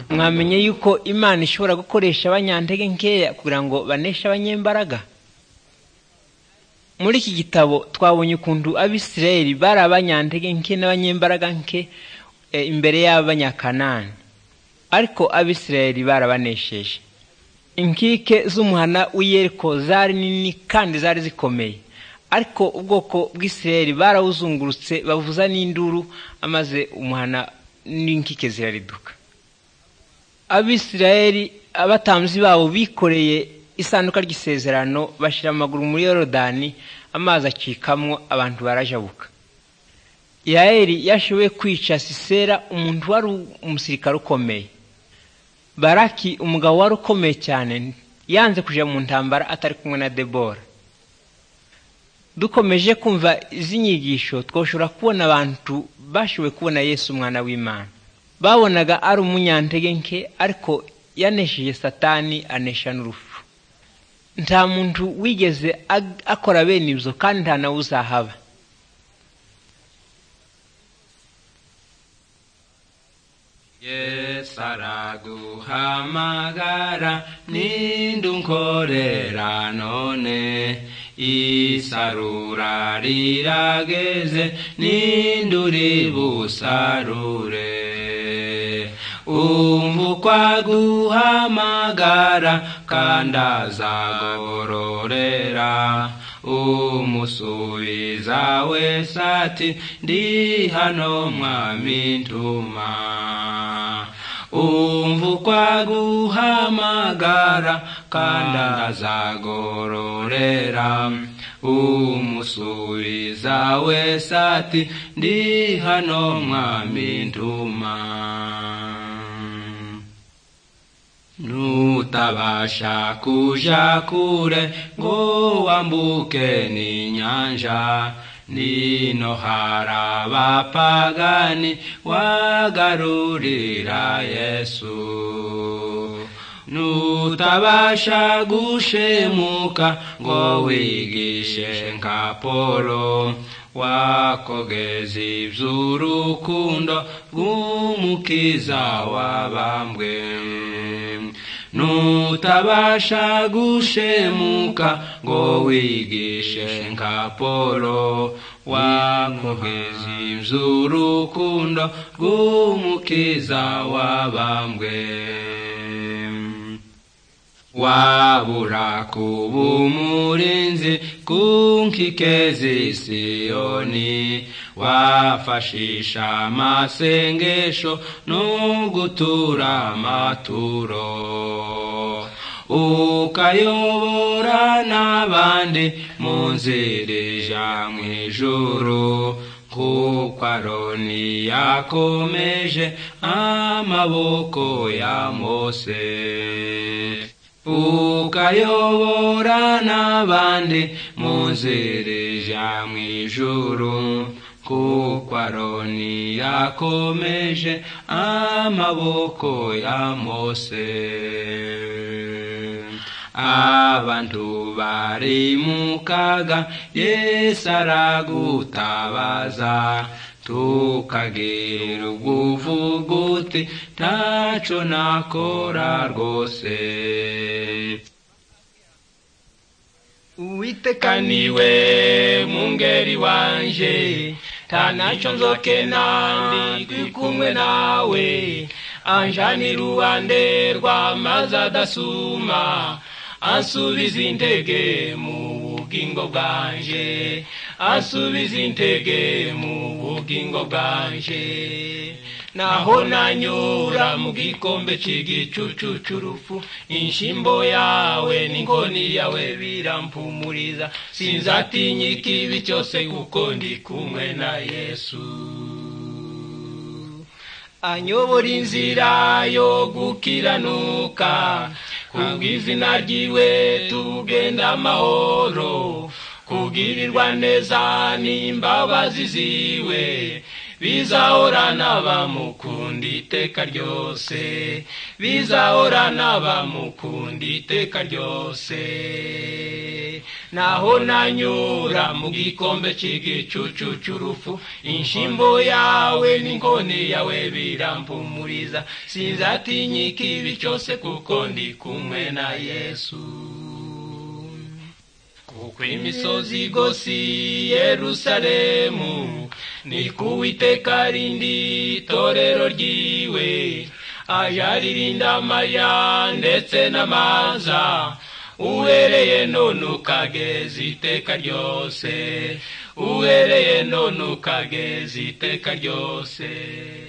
mwamenye yuko imana ishobora gukoresha abanyantege nkeya kugira ngo baneshe abanyembaraga muri iki gitabo twabonye ukuntu abisirayeli bari abanyantege nke n'abanyembaraga nke imbere y'abanyakanani ariko abisirayeli barabanesheje inkike z'umuhana w'iyeriko zari nini kandi zari zikomeye ariko ubwoko bw'isirayeli barawuzungurutse bavuza n'induru amaze umuhana n'inkike zirariduka abisirayeli abatambyi babo bikoreye isanduka ry'isezerano bashyira amaguru muri yorodani amazi acikamwo abantu barajabuka yayeli yashoboye kwica sisera umuntu wari umusirikare ukomeye baraki umugabo wari ukomeye cyane yanze kujya mu ntambara atari kumwe na debora dukomeje kumva izi nyigisho twashobora kubona abantu bashoboye kubona yesu umwana w'imana babonaga ari umunyantege nke ariko yanesheje satani anesha n'urupfu nta muntu wigeze akora bene ibyo kandi nta nawe uzahaba yesu araguhamagara ninde unkorera none isarura rirageze ninde uri busarure umva uko aguhamagara kandi azagororera umusubiza wese ati ndi hano mwami ntuma umva uko aguhamagara kandi azagororera umusubiza wese ati ndi hano mwami ntuma nutabasha kuja kure ngo wambuke n'inyanja nino harabapagani wagarurira yesu nutabasha gushemuka ngo wigishe nka polo wakogeza iby'urukundo rw'umukiza wabambwe nutabasha gushemuka ngo wigishe nka polo wakogeza iby'urukundo rw'umukiza wabambwe wabura kuba umurinzi ku nkike z'isiyoni wafashisha amasengesho no gutura amaturo ukayobora n'abandi mu nzira ija mu ijuru kuko aroni yakomeje amaboko ya mose ukayobora n'abandi mu nzira ija mu ijuru kuko aroni yakomeje amaboko ya mose abantu bari mu kaga yesu aragutabaza tukagira ubuvuguti ntaco nakora rwose uwiteka niwe mungeri wanje ntanaco nzokena ndi kumwe nawe anjanira uruhande rw'amazi adasuma ansubiza intege mu bugingo bwanje asubiza intege mu bugingo bwanje naho nanyura mu gikombe cy'igicucu cy'urupfu inshimbo yawe n'inkoni yawe birampumuriza sinzatinya ikibi cyose kuko ndi kumwe na yesu anyobora inzira yo gukiranuka kubw'izina ryiwe tugenda amahoro kugirirwa neza n'imbabazi ziwe bizahorana bamukunda iteka ryose bizahorana bamukunda iteka ryose naho nanyura mu gikombe cy'igicucu cy'urupfu inshimbo yawe n'inkoni yawe birampumuriza sinzatinyika ibi cyose kuko ndi kumwe na yesu kuko imisozi igose yerusalemu ni kuwiteka rindi torero ryiwe ajaririnda amaya ndetse n'amaza uhereye none ukageza iteka ryose uhereye none ukageza iteka ryose